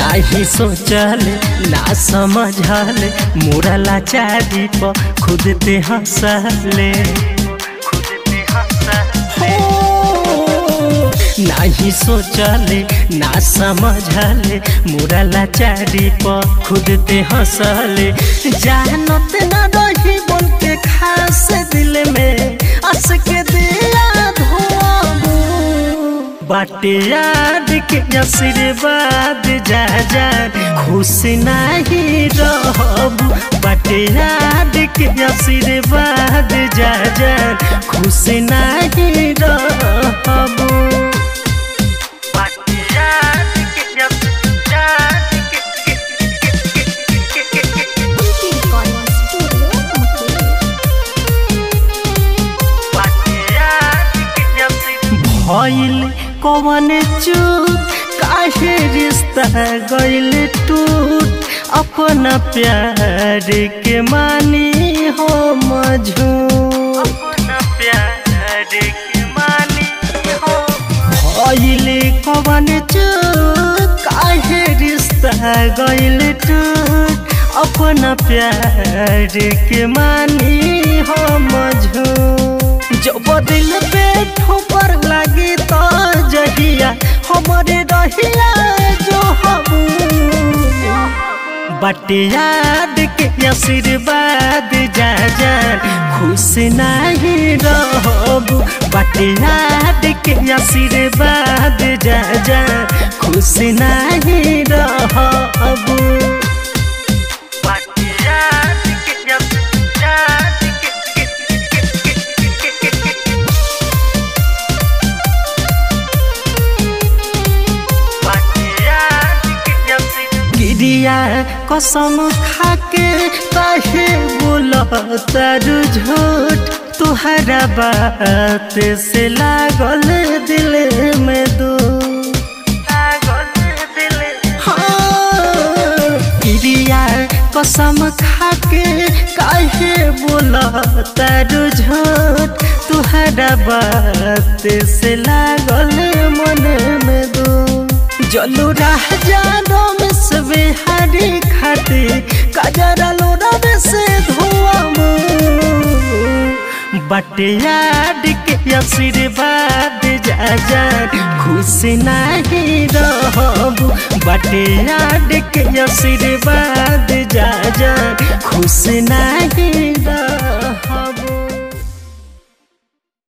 नाही सोचल ना समझल मोरा लाचारी प खुद ते हंसले नाही सोचले ना समझले मोरा लाचारी प खुद ते हंसले जानत न रही बोल के खास दिल में अस के दिया धोबू बाटे याद के आशीर्वाद जा जा खुश नहीं रहबू बाटे याद के आशीर्वाद जा जा खुश नहीं रहबू बाटे याद के आशीर्वाद Kunti Recording Studio, Mukti. भइल कवन चूक काहे रिश्ता गइल टूट अपना प्यार के मानी हो मझूर अपना प्यार के मानी हो भइल कवन चूक काहे रिश्ता गइल टूट अपना प्यार के मानी हो मझूर जब दिल पे ठोकर लगी तो जहिया हमारे रहिया जो हबू बट याद के आशीर्वाद जा जा खुश नहीं रहबू बट याद के आशीर्वाद जा जा खुश नहीं रहबू बट याद के आशीर्वाद गिरिया कसम खाके काहे बोलतारू झूठ तुहरा बात से लागल दिल में दो गिरिया कसम खाके काहे बोलतारू झूठ तुहरा बात से लागल मन में दो जलू राह जानो में से बिहारी खाती काजरा लोरा में से धुआं बट याद के आशीर्वाद जा जा खुश नहीं रहबू बट याद के आशीर्वाद जा जा खुश नहीं रह